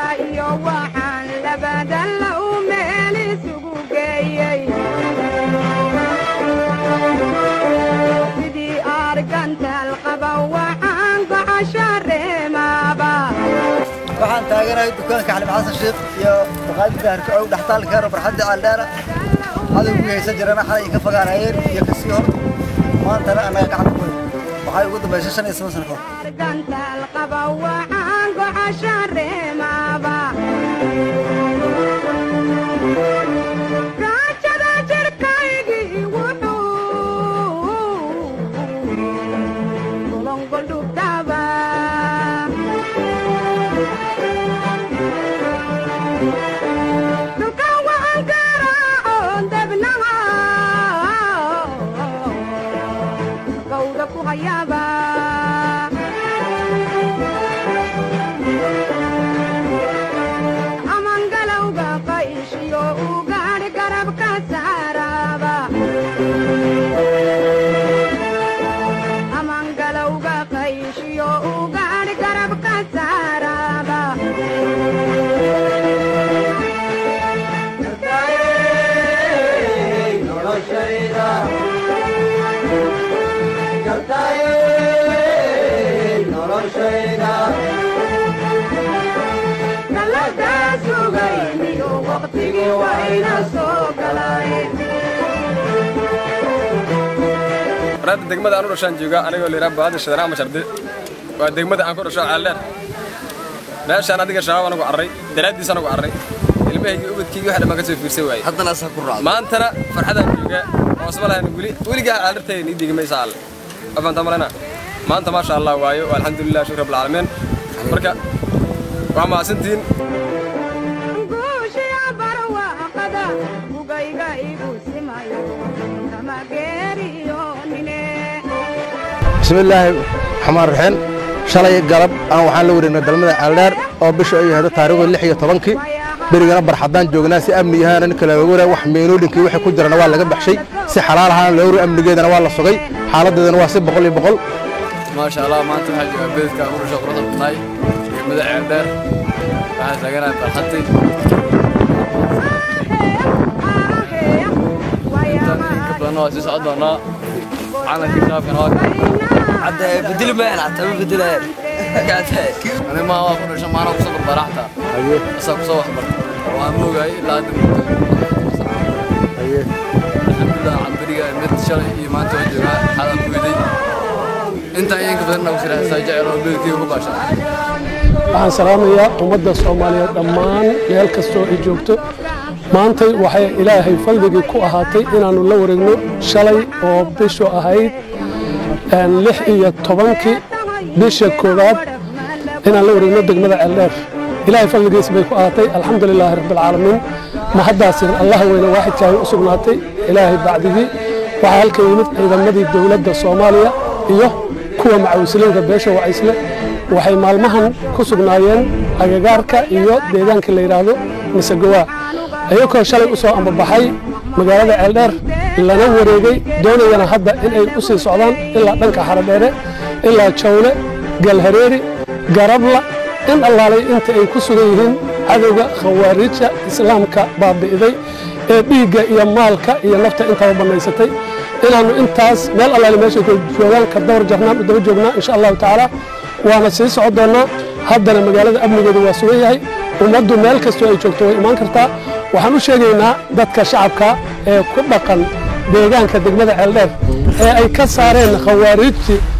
iyo waxaan labadalla u meel isugu geeyey sidii argantaal qaba waxaan gocosho reemaaba waxaan taaganahay dukaanka xalib xasan sheekh iyo maqaayadda harkacow dhextaalkeena farxadda caaldheera cadowgii haysan jirana xalay ka fogaanayeen iyo kasii hor maantana annaga gacanta ku waxay ugu dambaysay shan iyo toban sano kahor argantaal qaba waxaan gocosho reemaaba raajada jirkaygii wuxuu golongoldhugtaba dhulka waxaan garaacoon debnaha gawda ku hayaaba amangalowga qayshiyo ugaadh garabka saaraaba amangalowga qayshiyo ugaadh garabka saaraaba galadaa sugayniyo waqtigii wayna soo galay waraadda degmada aan u dhashaan jooga anigoo layidhaha baadi shadana ama shardi waa degmada aan ku dhasho caalleer meeshaan adiga shabaab anagu carray daraaddiis anagu carray ilmahaygii ubadkaygii wax dhammaan ka soo fiirsan waayey haddana asaa ku raacdo maantana farxadaan jooga oo isma lahayn weli weligaa caallartayga nii digi maysa alle afaanta malena maanta maasha allah waayo alxamdulilah shukr rabbilcaalamiin marka waa mahadsantihiin guushiya barwaaqada bugayga igu simayo kama geeriyoonine bismillaahi raxmaan raxiim shalay galab aan waxaan la wareegnay dalmada ceeldheer oo bisha ay ahdo taariikhdu lix iyo tobankii berigana barxadaan joognaa si amni yahaana ninka laga waraa wax meenoolinkii wixii ku jirana waa laga baxshay si xalaal ahaana loo waray amnigeedana waa la sugay xaaladeedana waa si boqol iyo boqol maasha allah maanta waxaa joogaa beledka aan ku dhasho quruxda badnaay degmada ceeldheer waxaan taaganahay barxadii intaan in ka badanna waa sii socon doonaa calankii shaabkana waa hadda bedeli mayaan xataa ma bedelayaan ani maa waa ku dhasho maana kusoo barbara xataa asaa kusoo waxbarta waan moogahay ilaa hadda alxamdulilah camberiga mid shalay iyo maanta waa joogaa xalaan ku weday intaan iyo in ka badanna ku siraxsaa jecel oo beledkayga ku baasha waxaan salaamayaa ummadda soomaaliyeed dhammaan meel kastoo ay joogto maantay waxay ilaahay fadligii ku ahaatay inaannu la wareegno shalay oo bishu ahayd een, lix iyo tobankii bisha koowaad inaan la wareegno degmada ceeldheer ilaahay fadligiis bay ku ahaatay alxamdu lilaahi rabbilcaalamiin mahaddaasina allah weyne waaxidkaahi u sugnaatay ilaahay bacdigii waxaa halkan yimid ciidamadii dowladda soomaaliya iyo kuwa macawisiliinka beesha wacaysle waxay maalmahan ku sugnaayeen agagaarka iyo deegaanka la yidhaahdo masagowaa ayagoo shalay u soo ambabaxay magaalada ceeldheer lana wareegay doonayana hadda in ay u sii socdaan ilaa dhanka xaradheere ilaa jawle galhareeri garabla in allaalay inta ay ku sugan yihiin cadowga khawaariijta islaamka baabi'iday ee dhiigga iyo maalka iyo nafta intaba bannaysatay inaannu intaas meel allaale meeshay ku joogaan ka dawar jarnaan u daba joognaa insha allahu tacaala waana sii socon doonnaa haddana magaalada amnigeedu waa sugan yahay ummaddu meel kastoo ay joogto way imaan kartaa waxaan u sheegaynaa dadka shacabka ee ku dhaqan deegaanka degmada ceeldheer ee ay ka saareen khawaariijtii